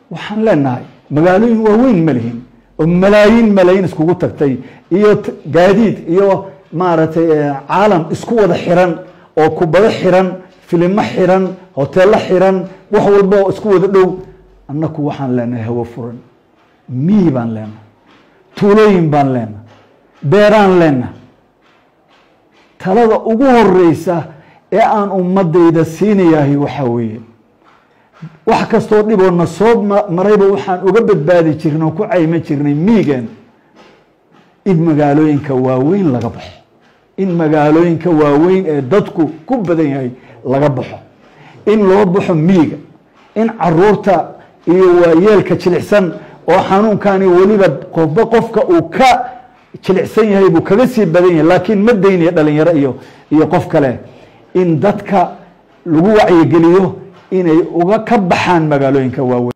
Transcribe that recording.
waxaan leenahay magaalooyin waaweyn ma lihin oo malaayiin malaayiin iskugu tagtay iyo gaadiid iyo maaragtay caalam isku wada xiran oo kubado xiran filimo xiran hoteello xiran wax walba oo isku wada dhow annaku waxaan leenahay hawo furan miyi baan leenahay tuulooyin baan leenahay beeraan leenahay talada ugu horeysa ee aan ummadayda siinayahay waxaa weeye wax kastoo dhiboo na soo marayba waxaan uga badbaadi jirnay oo ku cayman jirnay miigeen in magaalooyinka waaweyn laga baxo in magaalooyinka waaweyn ee dadku ku badan yahay laga baxo in loo baxo miiga in caruurta iyo waayeelka jilicsan oo xanuunkani weliba qofba qofka uu ka jilicsan yahay buu kaga sii badan yahay laakiin ma daynaya dhalinyaro iyo iyo qof kale in dadka lagu wacyigeliyo inay uga ka baxaan magaalooyinka waaweyn